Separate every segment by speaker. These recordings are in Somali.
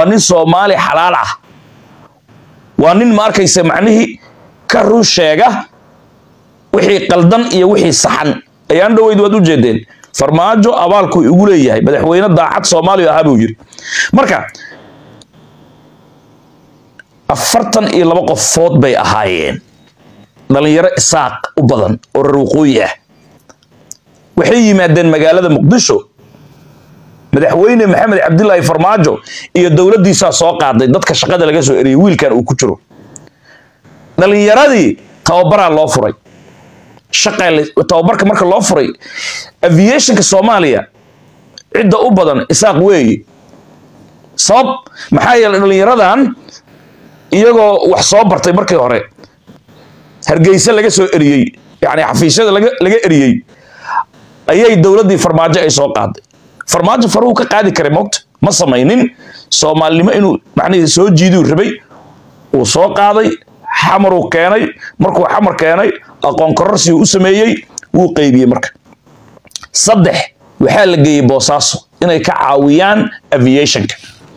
Speaker 1: waa nin soomaali xalaal ah waa nin ma arkaysa macnihii ka run sheega wixii qaldan iyo wixii saxan ayaan dhoweyd waad u jeedeen farmaajo abaalku igu leeyahay madaxweyne daacad soomaaliya ahaa buu yiri marka afartan iyo laba qofood bay ahaayeen dhalinyaro isaaq u badan oo reer waqooyi ah waxay yimaadeen magaalada muqdisho madaxweyne maxamed cabdilaahi farmaajo iyo dowladdiisaa soo qaaday dadka shaqada laga soo eriyey wiilkan uu ku jiro dhalinyaradii tababaraa loo furay shaqa tababarka marka loo furay aviationka soomaaliya cidda u badan isaaq weeyi sabab maxaa yeelay dhalinyaradan iyagoo wax soo bartay markii hore hargeysa laga soo eriyey yani xafiisyada laga laga eriyey ayay dowladdii farmaajo ay soo qaaday farmaajo faruhu ka qaadi karay moogta ma samaynin soomaalinimo inuu macnihii soo jiiduu rabay uu soo qaaday xamaruu keenay markuu xamar keenay aqoon kororsigu u sameeyey wuu qeybiyey marka saddex waxaa la geeyey boosaaso inay ka caawiyaan aviationka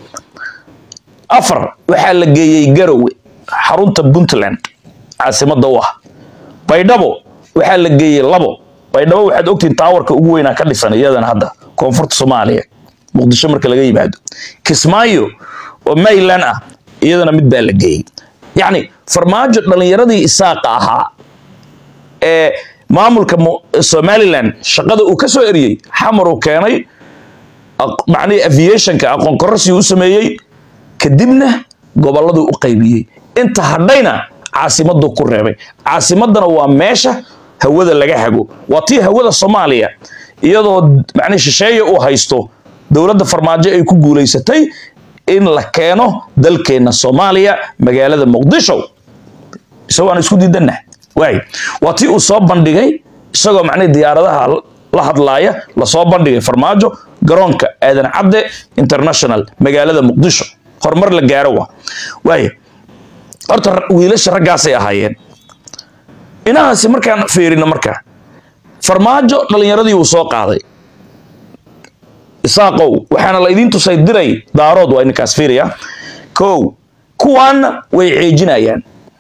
Speaker 1: afar waxaa la geeyey garowe xarunta puntland caasimadda u ah baydhabo waxaa la geeyey labo baydhabo waxaad ogtihiin taawarka ugu weynaa ka dhisan iyadana hadda koonfurta soomaaliya muqdisho marka laga yimaado kismaayo oo mayland ah iyadana mid baa la geeyey yacni farmaajo dhallinyaradii isaaqa ahaa ee maamulka somalilan shaqada uu ka soo eriyey xamaruu keenay macnihii aviationka aqoon kororsigu u sameeyey kadibna gobolladuu u qaybiyey inta hadhayna caasimaduu ku reebay caasimadana waa meesha hawada laga hago waa tii hawada soomaaliya iyadoo macnihi shisheeye uu haysto dowladda farmaajo ay ku guulaysatay in la keeno dalkeenna soomaaliya magaalada muqdisho isagoo aan isku diidanah waay waa tii uu soo bandhigay isagoo macnihi diyaaradaha la hadlaaya lasoo bandhigay farmaajo garoonka aadan cadde international magaalada muqdisho horumar la gaaro wa waay horta wiilasha raggaasay ahaayeen inahaasi markaan fiirino marka farmaajo dhallinyaradii uu soo qaaday isaaqow waxaana la idiin tusay diray daarood waa ininkaas fiiraya kow kuwaanna way ceejinayaan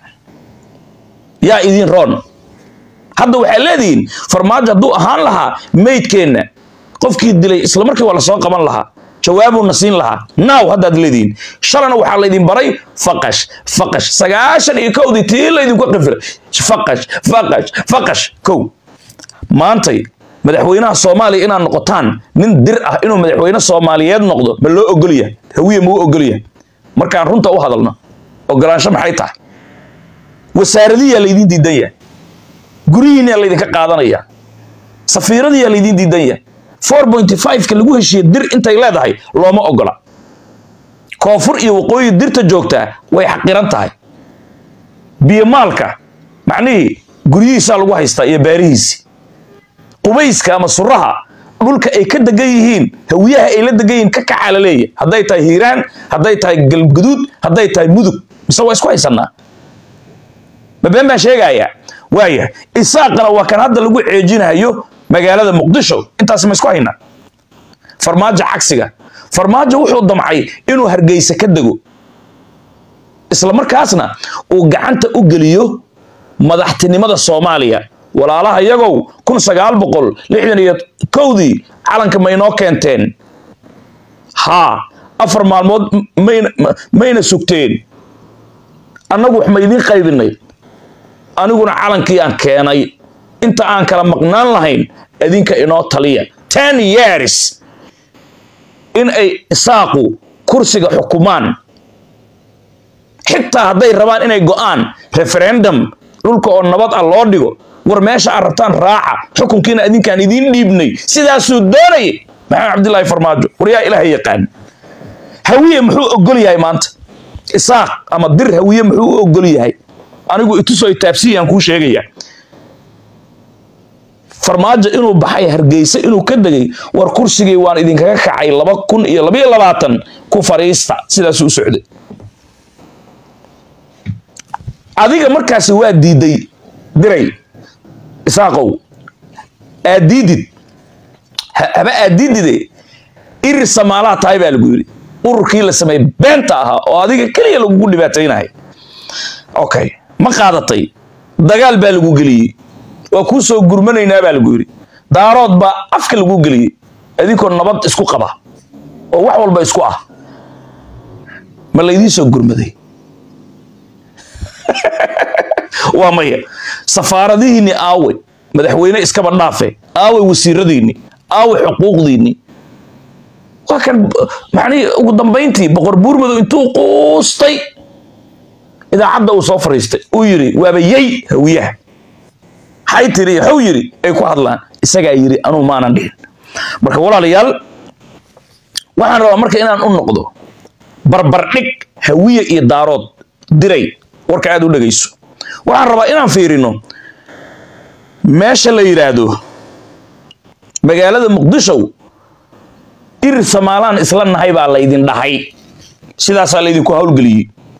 Speaker 1: yaa idiin roon hadda waxaa leedihiin farmaajo hadduu ahaan lahaa meydkeenna qofkii dilay isla markii waa lasoo qaban lahaa jawaabuuna siin lahaa naaw haddaad leedihiin shalana waxaa laydin baray faqash faqash sagaashan iyo kowdii tii laydinku qifiray faqash faqash faqash kow maantay madaxweynaha soomaaliya inaad noqotaan nin dir ah inuu madaxweyne soomaaliyeed noqdo ma loo ogolya hawiye mau ogolya markaan runta u hadalno ogolaansho maxay tahay wasaaradiyaa laydiin diidan yahay guryihiinyaa laydinka qaadanaya safiiradiyaa laydiin diidan yahay four pointy five-ka lagu heshiiye dir intay leedahay looma ogola koonfur iyo waqooyi dirta joogtaa way xaqiran tahay biyomaalka macnihii guryihiisaa lagu haystaa iyo baarihiisi qubayska ama suraha dhulka ay ka degan yihiin hawiyaha ay la degan yihiin ka kacaa la leeyahy hadday tahay hiiraan hadday tahay galguduud hadday tahay mudug mise waa isku haysanaa ma been baan sheegayaa waaya isaaqana waa kan hadda lagu ceejinayo magaalada muqdisho intaas ma isku hayna farmaajo cagsiga farmaajo wuxuu damcay inuu hargeysa ka dego isla markaasna uu gacanta u geliyo madaxtinimada soomaaliya walaalaha yagow kun sagaal boqol lixdan iyo kowdii calanka ma inoo keenteen haa afar maalmood mayna mayna sugteen annagu wax ma idiin qaybinay aniguna calankii aan keenay inta aan kala maqnaan lahayn idinka inoo taliya ten years in ay isaaqu kursiga xukumaan xitaa hadday rabaan inay go'aan referendum dhulka oo nabad ah loo dhigo war meesha aad rabtaan raaca xukunkiina idinkaan idiin dhiibnay sidaasuu doonayay maxamed cabdilaahi farmaajo waryaa ilaahay yaqaan hawiye muxuu ogol yahay maanta isaaq ama dir hawiye muxuu u ogol yahay anigu itusoo taabsiyaan kuu sheegaya farmaajo inuu baxay hargeysa inuu ka degay war kursigii waan idinkaga kacay laba kun iyo labayo labaatan ku fariista sidaasuu u socday adiga markaasi waa diiday diray isaaqow aad diidid haba aad diidide irir samaalaha tahay baa lagu yidhi ururkii la sameeyey beenta ahaa oo adiga keliya lagugu dhibaataynahay okay ma qaadatay dagaal baa lagu geliyey waa kuu soo gurmanaynaa baa lagu yidhi daarood baa afka lagu geliyey adinkoo nabad isku qaba oo wax walba isku ah ma laydiin soo gurmaday waa maya safaaradihiinni aawe madaxweyne iskaba dhaafe aawe wasiiradiinni aawe xuquuqdiinni waa kan macnihii ugu dambayntii boqor buurmadow intuu quustay idaacadda uu soo fariistay uu yidhi waaba yey hawiyaha maxay tiri waxuu yidhi ay ku hadlaan isagaa yidhi anuu maanan dhihin marka walaalayaal waxaan rabaa marka inaan u noqdo barbardhig hawiye iyo daarood diray warka aad u dhegayso waxaan rabaa inaan fiirino meesha la yidhaahdo magaalada muqdisho irir samaalaan isla nahay baa laydin dhahay sidaasaa laydinku howlgeliyey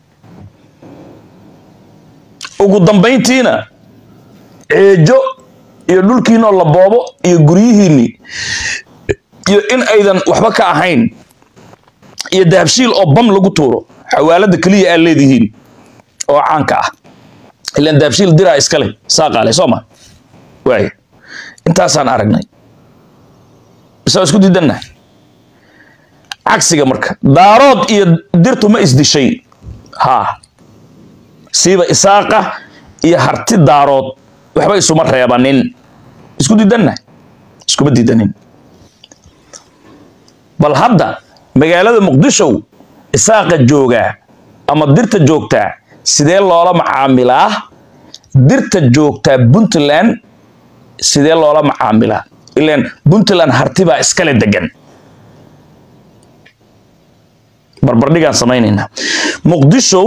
Speaker 1: ugu dambayntiina ceejo iyo dhulkiinoo la boobo iyo guryihiinni iyo in aydan waxba ka ahayn iyo dahabshiil oo bam lagu tuuro xawaalada keliya aad leedihiin oo caanka ah ilaan dahabshiil diraa iskale saaqaale soo ma waaya intaasaan aragnay bisa isku diidannahay cagsiga marka daarood iyo dirtu ma isdishay haa siiba isaaqa iyo harti daarood waxba isuma reebanin isku diidannahay iskuma diidanin bal hadda magaalada muqdisho isaaqa joogaa ama dirta joogtaa sidee loola macaamilaa dirta joogtaa puntland sidee loola macaamilaa ilaan puntland harti baa iskale degan barbardhigaan samaynaynaa muqdisho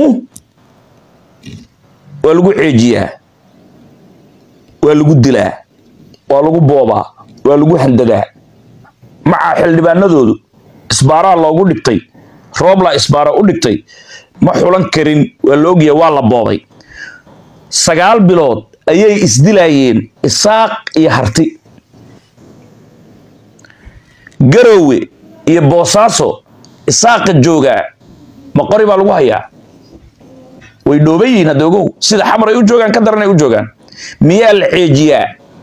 Speaker 1: waa lagu ceejiyaa waa lagu dilaa waa lagu boobaa waa lagu handadaa maca xildhibaanadoodu isbaaraa loogu dhigtay rooblaa isbaara u dhigtay ma xulan karin waa la ogyaha waa la boobay sagaal bilood ayay isdilaayeen isaaq iyo harti garowe iyo boosaaso isaaqa joogaa ma qori baa lagu hayaa way dhooban yihiin hadda ogow sida xamar ay u joogaan ka daran ay u joogaan miyaa la ceejiyaa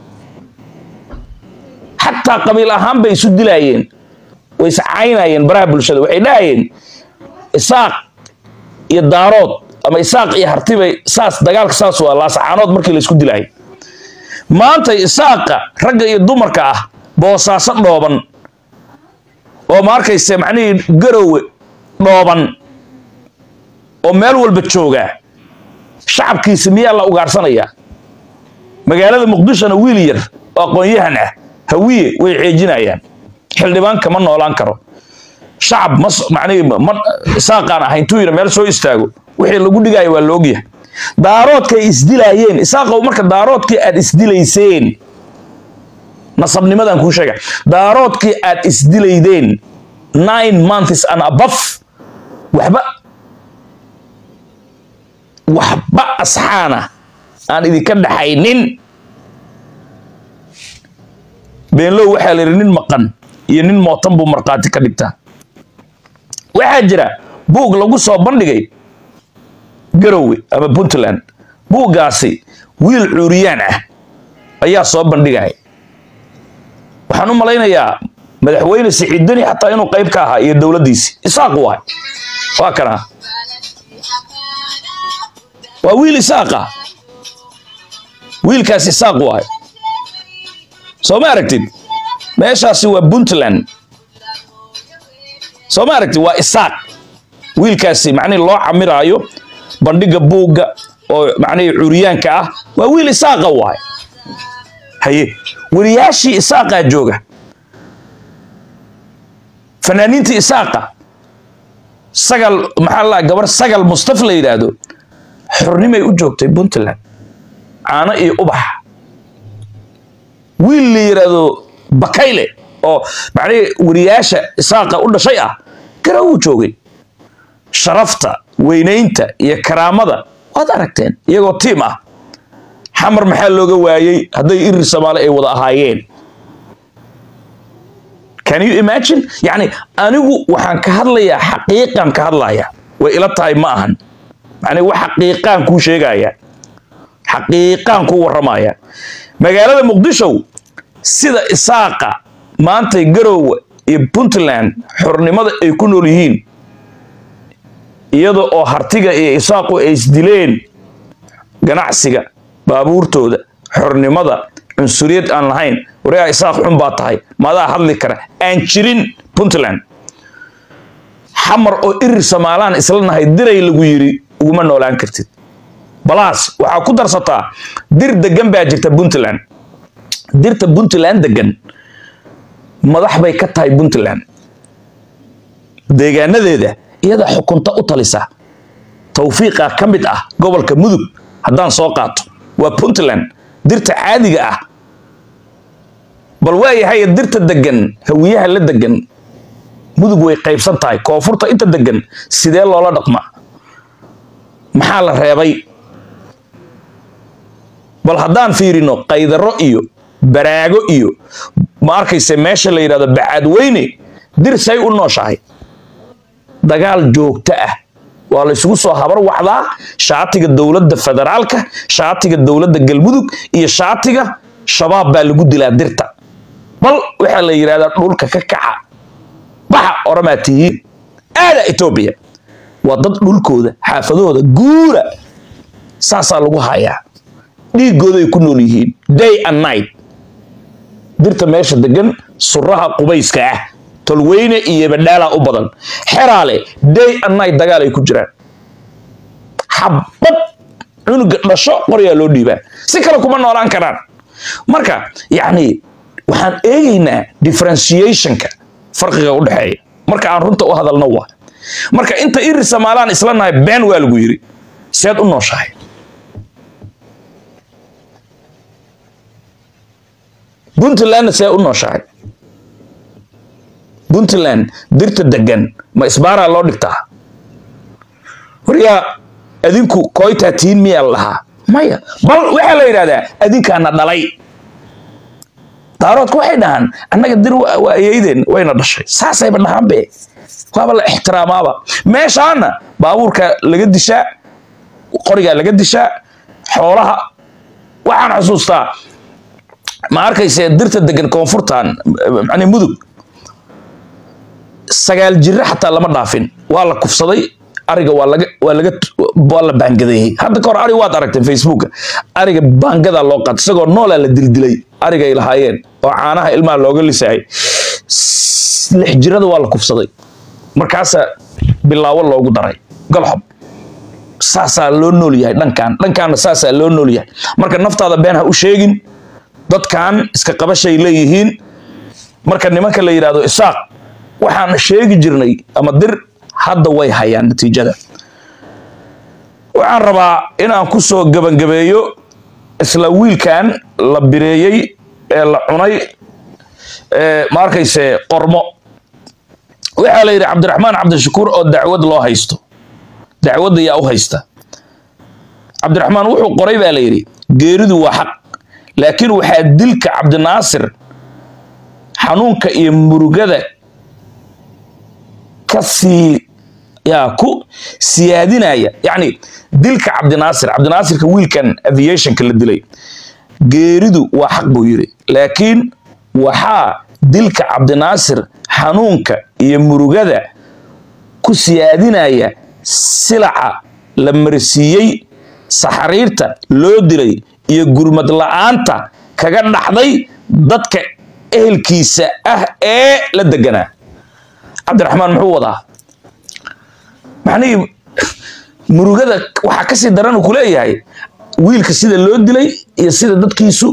Speaker 1: xataa qabiil ahaan bay isu dilaayeen way iscaynayeen baraha bulshada waxay dhahayeen isaaq iyo daarood ama isaaq iyo hartibay saas dagaalka saas waa laasacaanood markii la isku dilaayay maanta isaaqa ragga iyo dumarka ah boosaaso dhooban oo ma arkayse macnihii garowe dhooban oo meel walba jooga shacabkiisa miyaa la ugaarhsanayaa magaalada muqdishona wiil yar oo aqoon-yahan ah hawiye way ceejinayaan xildhibaan kama noolaan karo shacab mas macnihii ma isaaqaan ahayn intuu yidha meel soo istaago wixii lagu dhigaya waa laogyahay daaroodkay isdilaayeen isaaqow marka daaroodkii aad isdilayseen nasabnimadan kuu sheega daaroodkii aad isdilaydeen nine months and above waxba waxba asxaana aan idinka dhaxaynin beenlow waxaa la yidhi nin maqan iyo nin mootan buu markhaati ka dhigtaa waxaa jira buug lagu soo bandhigay garowe ama puntland buuggaasi wiil cuuriyaan ah ayaa soo bandhigaya waxaan u malaynayaa madaxweyne siciidani xataa inuu qayb ka ahaa iyo dowladdiisi isaaq waay waa kana waa wiil isaaqa wiilkaas isaaq waay soo ma aragtid meeshaasi waa puntland soo ma aragtid waa isaaq wiilkaasi macnihi loo camiraayo bandhiga buugga oo macnihii curyaanka ah waa wiil isaaqa waay haye weliyaashii isaaqaa jooga fanaaniintii isaaqa sagal maxaa la gabar sagal mustaf la yidhaahdo xornimay u joogtay puntland caano iyo ubax wiil la yidhaahdo bakayle oo macnihii weriyaasha isaaqa u dhashay ah gara uu joogay sharafta weynaynta iyo karaamada waad aragteen iyagoo tiim ah xamar maxaa looga waayey hadday irir soomaali ay wada ahaayeen can you imagine yani anigu waxaan ka hadlayaa xaqiiqan ka hadlaya way ila tahay ma ahan yani wax xaqiiqaan kuu sheegaya xaqiiqaan kuu warramaya magaalada muqdisho sida isaaqa maantay garowe iyo puntland xornimada ay ku nool yihiin iyada oo hartiga iyo isaaqu ay isdileen ganacsiga baabuurtooda xornimada cunsuriyad aan lahayn waryaa isaaq xun baa tahay maadaa hadli kara aan jirin puntland xamar oo irir somaalaan isla nahay diray lagu yiri uguma noolaan kartid balaas waxaa ku darsataa dir degan baa jirta puntland dirta puntland degan madax bay ka tahay puntland deegaanadeeda iyada xukunta u talisa tawfiiqa ka mid ah gobolka mudug haddaan soo qaato waa puntland dirta caadiga ah bal waayahay dirta degan hawiyaha la degan mudug way qaybsan tahay koonfurta inta degan sidee loola dhaqma maxaa la reebay bal haddaan fiirino qaydaro iyo baraago iyo ma arkayse meesha la yidhahdo bacaadweyne dir say u nooshahay dagaal joogto ah waa la isugu soo habar wacdaa shaatiga dowladda federaalka shaatiga dowladda galmudug iyo shaatiga shabaab baa lagu dilaa dirta bal waxaa la yidhahdaa dhulka ka kaca baxa oramaa tihiin aada etoobiya waa dad dhulkooda xaafadahooda guura saasaa lagu hayaa dhiigooda ay ku nool yihiin day and night dirta meesha degan suraha qubayska ah tolweyne iyo badhaala u badan xeraale day and night dagaal ay ku jiraan xabad cunuga dhasho qoryaa loo dhiibaa si kale kuma noolaan karaan marka yacni waxaan eegaynaa differentiationka farqiga u dhexeeya marka aan runta u hadalno waa marka inta iri somaalaan isla nahay been waa lagu yiri seed u nooshahay puntlandna see u nooshahay puntland dirta degan ma isbaaraa loo dhigtaa waryaa adinku koytaa tiin miyaa la dhahaa maya bal waxaa la yidhahdaa adinkaana dhalay daaroodka waxay dhahaan annaga dir waa ayeydeen wayna dhashay saasayba dhahaanbe waaba la ixtiraamaaba meeshaana baabuurka laga dishaa qorigaa laga dishaa xoolaha waxaan xusuustaa ma arkayse dirta degan koonfurtan mani mudug sagaal jire xataa lama dhaafin waa la kufsaday ariga waa laga waa laga waa la baangadeeyey hadda ka hor ari waad aragteen facebooka ariga baangadaa loo qaatay isagoo noolaa la dildilay arigay lahaayeen oo caanaha ilmaha looga lisaayay lix jirada waa la kufsaday markaasaa bilaawo loogu daray galxob saasaa loo nool yahay dhankan dhankaana saasaa loo nool yahay marka naftaada been ha u sheegin dadkan iska qabashay leeyihiin marka nimanka la yidhahdo isaaq waxaan sheegi jirnay ama dir hadda way hayaan natiijada waxaan rabaa inaan ku soo gebangabeeyo isla wiilkan la bireeyey ee la cunay ma arkayse qormo waxaa la yidhi cabdiraxmaan cabdishakuur oo dacwad loo haysto dacwadda yaa u haysta cabdiraxmaan wuxuu qoray baa la yidhi geeridu waa xaq laakiin waxaa dilka cabdinaasir xanuunka iyo murugada ka sii yaa ku siyaadinaya yacni dilka cabdinaasir cabdinaasirka wiilkan aviationka la dilay geeridu waa xaq buu yidhi laakiin waxaa dilka cabdinaasir xanuunka iyo murugada ku siyaadinaya silaca la marsiiyey saxariirta loo dilay iyo gurmad la'aanta kaga dhaxday dadka ehelkiisa ah ee la deganaa cabdiraxmaan muxuu wadaa macnihii murugada waxaa kasii daran uu ku leeyahay wiilka sida loo dilay iyo sida dadkiisu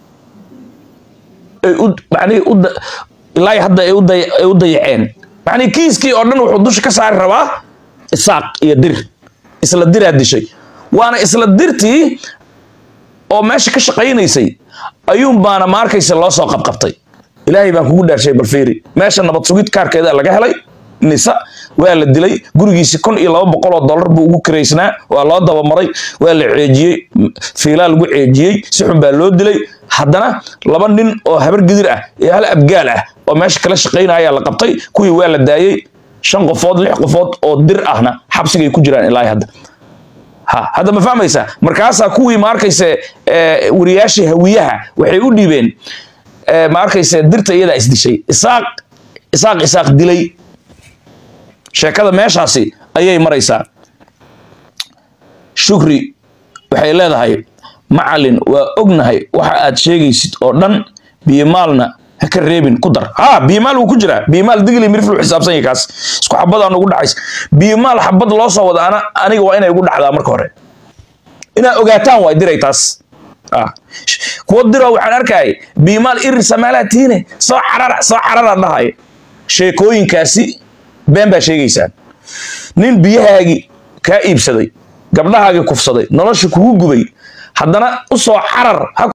Speaker 1: ay u macnihii u ilaa hadda ay u dayaceen macnihii kiiskii oo dhan wuxuu dusha ka saari rabaa isaaq iyo dir isla diraa dishay waana isla dirtii oo meesha ka shaqaynaysay ayuun baana ma arkaysa loo soo qabqabtay ilaahay baan kugu dhaarshay balfiiri meesha nabad sugid kaarkeeda laga helay nisa waa la dilay gurigiisi kun iyo laba boqol oo dollar buu ugu kiraysnaa waa loo dabamaray waa la ceejiyey fiilaa lagu ceejiyey si xun baa loo dilay haddana laba nin oo habar gidir ah iyo hal abgaal ah oo meesha kala shaqaynaya la qabtay kuwii waa la daayey shan qofood lix qofood oo dir ahna xabsigay ku jiraan ilaa hadda ha hadda ma fahmaysaa markaasaa kuwii ma arkayse wariyaashii hawiyaha waxay u dhiibeen ma arkayse dirta iyadaa isdishay isaaq isaaq isaaq dilay sheekada meeshaasi ayay maraysaa shukri waxay leedahay macalin waa ognahay waxa aad sheegaysid oo dhan biyomaalna ha ka reebin ku dar ha biyomaal wuu ku jiraa biyomaal digli mirif lu xisaabsan yahay kaas isku xabadaan ugu dhacays biyomaal xabad loo soo wada ana aniga waa inay ugu dhacdaa marka hore inaad ogaataan waay diray taas kuwa diro waxaan arkayay biyomaal irir samaalaatiine soo carara soo carara dhahay sheekooyinkaasi been baa sheegaysaan nin biyahaagii kaa iibsaday gabdhahaagii kufsaday nolosha kugu gubay haddana u soo carar